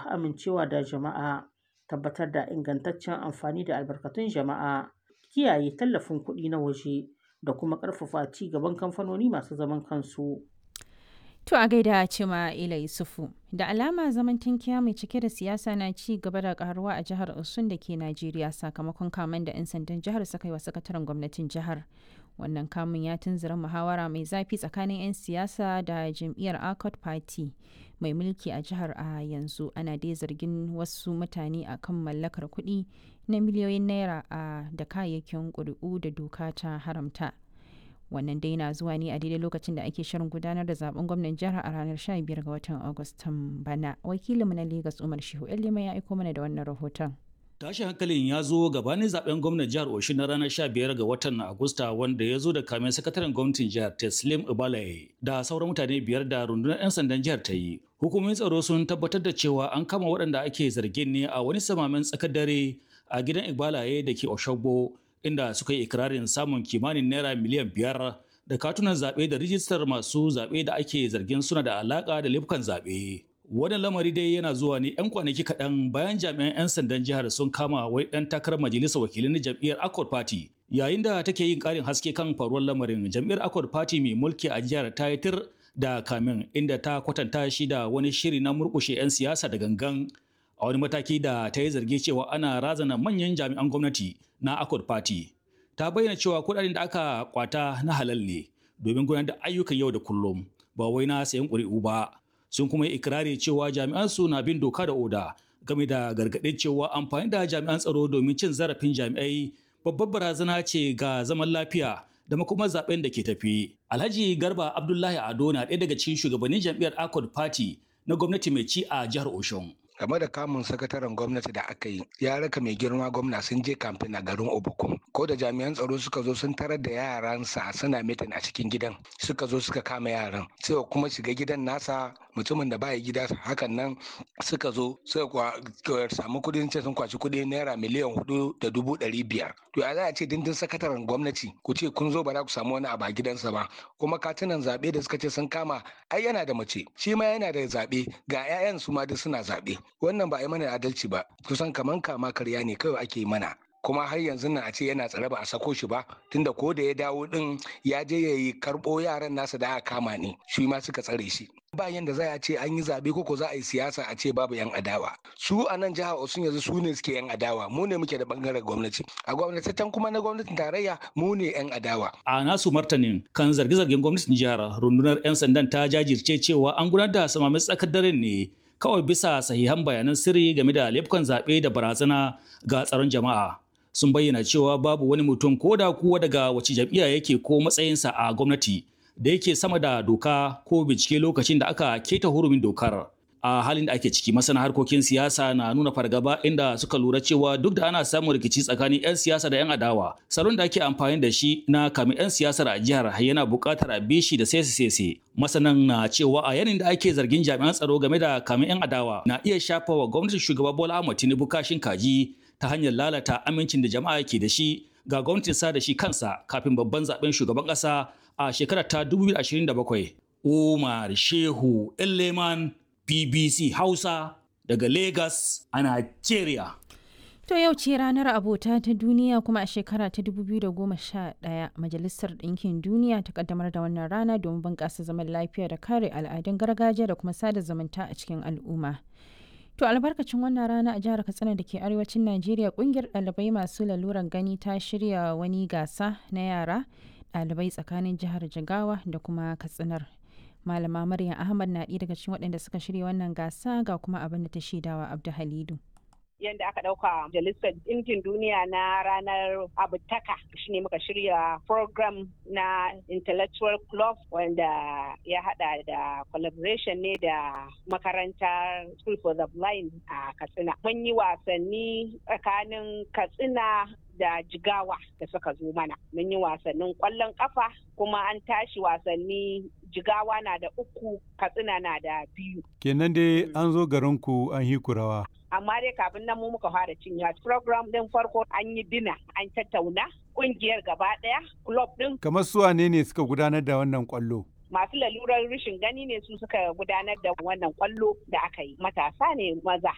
amincewa da jama'a, tabbatar da ingantaccen amfani da albarkatun jama'a, kiyaye tallafin kuɗi na waje, da kuma ƙarfafa ci gaban kamfanoni masu zaman kansu. To a gaida Cima Ila Yusufu, da alama zaman tankiya mai cike da siyasa na ci gaba da karuwa a jihar Osun da ke Najeriya sakamakon kamen da 'yan sandan jihar suka yi wa sakataren gwamnatin jihar. Wannan kamun ya tunzura muhawara mai zafi tsakanin 'yan siyasa da jam'iyyar Accord Party mai mulki a jihar a yanzu ana dai zargin wasu mutane a kan mallakar kuɗi na miliyoyin naira a da kayayyakin ƙuri'u da doka ta haramta. wannan dai na zuwa ne a daidai lokacin da ake shirin gudanar da zaben gwamnan jihar a ranar 15 ga watan agustan bana wakilinmu na lagos umar shehu lima ya aiko mana da wannan rahoton tashin hankalin ya zo gabanin zaben gwamnan jihar Oshun na ranar 15 ga watan Agusta wanda ya zo da kamen sakataren gwamnatin jihar Teslim Ibalaye da sauran mutane biyar da rundunar 'yan sandan jihar ta yi. Hukumomin tsaro sun tabbatar da cewa an kama waɗanda ake zargin ne a wani samamen tsakar dare a gidan Ibalaye da ke Oshogbo inda suka yi ikirarin samun kimanin naira miliyan biyar da katunan zaɓe da rijistar masu zaɓe da ake zargin suna da alaƙa da laifukan zaɓe. Wannan lamari dai yana zuwa ne 'yan kwanaki kaɗan bayan jami'an 'yan sandan jihar sun kama wai ɗan takarar majalisar wakilai na jam'iyyar Accord Party. Yayin da take yin ƙarin haske kan faruwar lamarin jam'iyyar Accord Party mai mulki a jihar ta yi tir da kamin inda ta kwatanta shi da wani shiri na murƙushe 'yan siyasa da gangan a wani mataki da ta yi zargi cewa ana razana manyan jami'an gwamnati na Accord Party. Ta bayyana cewa kuɗaɗen da aka kwata na halal ne domin gudanar da ayyukan yau da kullum ba wai na sayan ƙuri'u ba. Sun kuma yi ikirari cewa jami'an su na bin doka da oda game da gargaɗin cewa amfani da jami'an tsaro domin cin zarafin jami'ai babbar barazana ce ga zaman lafiya da makomar zaben da ke tafi. Alhaji Garba Abdullahi Ado na ɗaya daga cikin shugabannin jam'iyyar Accord Party na gwamnati mai ci a jihar Oshun. game da kamun sakataren gwamnati da aka yi ya raka mai girma gwamna sun je kamfen a garin obukum ko da jami'an tsaro suka zo sun tarar da yaransa suna mitin a cikin gidan suka zo suka kama yaran sai kuma shiga gidan nasa mutumin da baya gida hakan nan suka zo suka samu kudin ce sun kwaci kudi naira miliyan hudu da dubu ɗari biyar to ya za a ce dindin sakataren gwamnati ku ce kun zo ba za ku samu wani abu a gidansa ba kuma katunan zaɓe da suka ce sun kama ai yana da mace shi ma yana da zaɓe ga 'ya'yan su ma duk suna zaɓe wannan ba a yi mana adalci ba kusan kaman kama karya ne kawai ake mana kuma har yanzu nan a ce yana tsare ba a sako shi ba tunda ko da ya dawo din ya je ya yi karɓo yaran nasa da aka kama ne shi ma suka tsare shi ba yanda za a ce an yi zaɓe ko za a yi siyasa a ce babu yan adawa su a nan jihar Osun yanzu su ne suke yan adawa mu ne muke da bangaren gwamnati a gwamnatatan kuma na gwamnatin tarayya mu ne yan adawa a nasu martanin kan zarge-zargen gwamnatin jihar rundunar 'yan sandan ta jajirce cewa an gudanar da samamin tsakar daren ne kawai bisa sahihan bayanan sirri game da laifukan zaɓe da barazana ga tsaron jama'a sun bayyana cewa babu wani mutum ko da kuwa daga wace jam'iyya yake ko matsayinsa a gwamnati da yake sama da doka ko bincike lokacin da aka keta hurumin dokar a halin da ake ciki masana harkokin siyasa na nuna fargaba inda suka lura cewa duk da ana samun rikici tsakanin 'yan siyasa da 'yan adawa salon da ake amfani da shi na kamin 'yan siyasar a jihar yana buƙatar a bishi da sese-sese masanan na cewa a yanin da ake zargin jami'an tsaro game da kamin 'yan adawa na iya shafa wa gwamnatin shugaba bola ahmad tinubu kashin kaji ta hanyar lalata amincin da jama'a ke da shi ga gwamnatin sa da shi kansa kafin babban zaben shugaban ƙasa a shekarar ta 2027 umar shehu leman BBC Hausa daga Lagos a Nigeria. To yau ce ranar abota ta duniya kuma a shekara ta 2011 Majalisar Ɗinkin Duniya ta kaddamar da wannan rana domin bunƙasa zaman lafiya da kare al'adun gargajiya da kuma sada zumunta a cikin al'umma. To albarkacin wannan rana a jihar Katsina da ke arewacin Najeriya kungiyar ɗalibai masu laluran gani ta shirya wani gasa na yara ɗalibai tsakanin jihar Jigawa da kuma Katsinar. Malama Maryam Ahmad na ɗaya daga cikin waɗanda suka shirya wannan gasa ga kuma abin da ta shaidawa Abdu Halidu. yadda aka ɗauka majalisar ɗinkin duniya na ranar abutaka shine muka shirya program na intellectual club wanda ya hada da collaboration ne da makarantar school for the blind a katsina mun yi wasanni tsakanin katsina da jigawa da suka zo mana mun yi wasannin kwallon kafa kuma an tashi wasanni jigawa na da uku katsina na da biyu kenan dai an zo garinku an yi kurawa amma dai kafin nan mu muka fara cin yawa program din farko an yi dina an tattauna kungiyar gaba daya club din kamar su wane ne suka gudanar da wannan kwallo masu lalurar rashin gani ne su suka gudanar da wannan kwallo da aka yi matasa ne maza